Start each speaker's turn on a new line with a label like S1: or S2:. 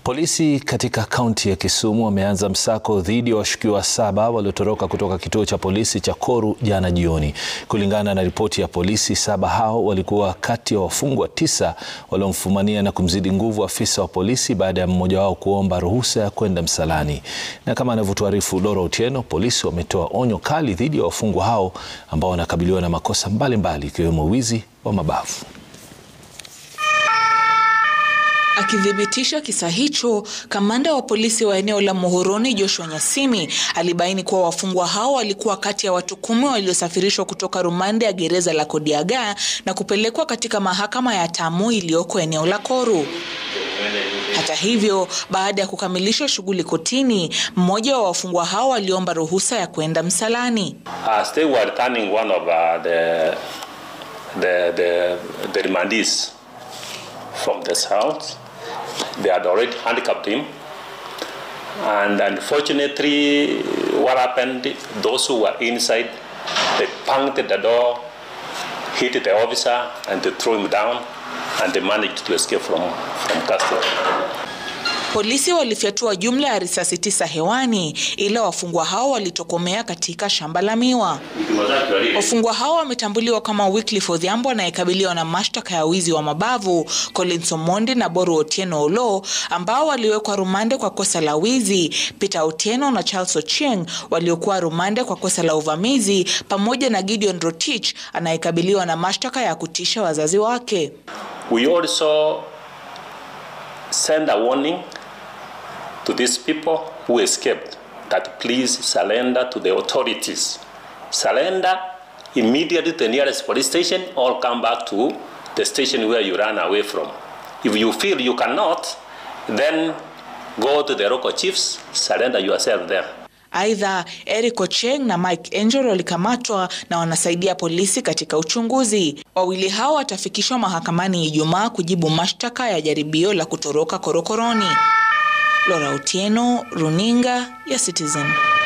S1: Polisi katika kaunti ya Kisumu wameanza msako dhidi ya washukiwa saba waliotoroka kutoka kituo cha polisi cha Koru jana jioni. Kulingana na ripoti ya polisi, saba hao walikuwa kati ya wafungwa tisa waliomfumania na kumzidi nguvu afisa wa polisi baada ya mmoja wao kuomba ruhusa ya kwenda msalani. Na kama anavyotuarifu Dora Otieno, polisi wametoa onyo kali dhidi ya wafungwa hao ambao wanakabiliwa na makosa mbalimbali ikiwemo wizi wa mabavu.
S2: Akithibitisha kisa hicho, kamanda wa polisi wa eneo la Muhoroni Joshua Nyasimi alibaini kuwa wafungwa hao walikuwa kati ya watu kumi waliosafirishwa kutoka rumande ya gereza la Kodiaga na kupelekwa katika mahakama ya Tamu iliyoko eneo la Koru. Hata hivyo, baada ya kukamilisha shughuli kotini, mmoja wa wafungwa hao aliomba ruhusa ya kwenda msalani.
S3: As they were returning one of uh, the, the, the, the remandees from this house. They had already handicapped him. And unfortunately, what happened, those who were inside, they punctured the door, hit the officer, and they threw him down, and they managed to escape from, from custody.
S2: Polisi walifyatua jumla ya risasi tisa hewani, ila wafungwa hao walitokomea katika shamba la miwa. Wafungwa hao wametambuliwa kama Wycliffe Odhiambo anayekabiliwa na mashtaka ya wizi wa mabavu, Collins Omondi na Boru Otieno Olo ambao waliwekwa rumande kwa kosa la wizi, Peter Otieno na Charles Ochieng waliokuwa rumande kwa kosa la uvamizi, pamoja na Gideon Rotich anayekabiliwa na mashtaka ya kutisha wazazi wake.
S3: We also send a warning to these people who escaped that please surrender to the authorities. Surrender immediately to the nearest police station or come back to the station where you ran away from. If you feel you cannot, then go to the local chiefs, surrender yourself there.
S2: Aidha, Eric Ocheng na Mike Angel walikamatwa na wanasaidia polisi katika uchunguzi. Wawili hao watafikishwa mahakamani Ijumaa kujibu mashtaka ya jaribio la kutoroka korokoroni. Laura Otieno, Runinga ya Citizen.